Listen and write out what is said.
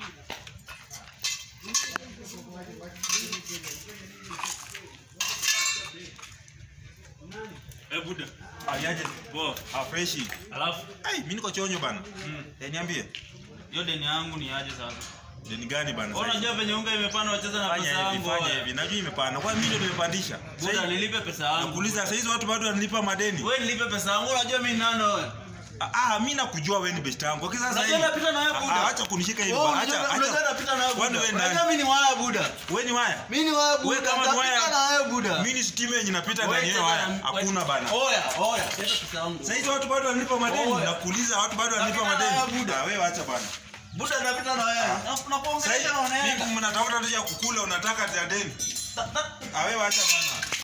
Eh, buda. Aliaje? Poa. Ah, freshi. Alafu Ai, mimi niko chonyo bana. mm, Eh, niambie. hiyo deni yangu ni aje sasa? Deni gani bana? Wewe unajua venye unga imepanda wacheza na pesa Fanya hivi, yangu. fanya wewe. hivi. Najua imepanda. Kwa mimi ndio nimepandisha. Buda Sasa nilipe pesa yangu. nakuuliza sasa hizo watu bado wanalipa madeni. Wewe nilipe pesa yangu, unajua mimi nani wewe? Ah, ah, mimi nakujua wewe ni best yangu. Kwa sasa Unajua napita na wewe, Ah, Buda. ah, Acha kunishika hivi. Wewe bwana. unajua Acha unajua acha. napita na wewe. Kwani Buda. wewe Unajua nani? mimi ni waya Buda. Wewe ni waya? Mimi ni waya Wewe Buda. kama ni waya- Napita na wewe Buda. Mimi ni stima yenye napita Wewe ndani ya cheza waya. na- Hakuna bana. Oya, oya, leta pesa yangu. Sasa hizo watu bado wanalipa madeni. Oya. Nakuuliza watu bado wanalipa Napita na madeni. wewe, Buda. Ah, wewe acha bana. Buda napita na wewe. Na- Sasa Nakuongelesha hivi unaenda. mimi mnatafuta tu ya kukula unataka ya deni. Ta- ta- Ah, wewe acha bana.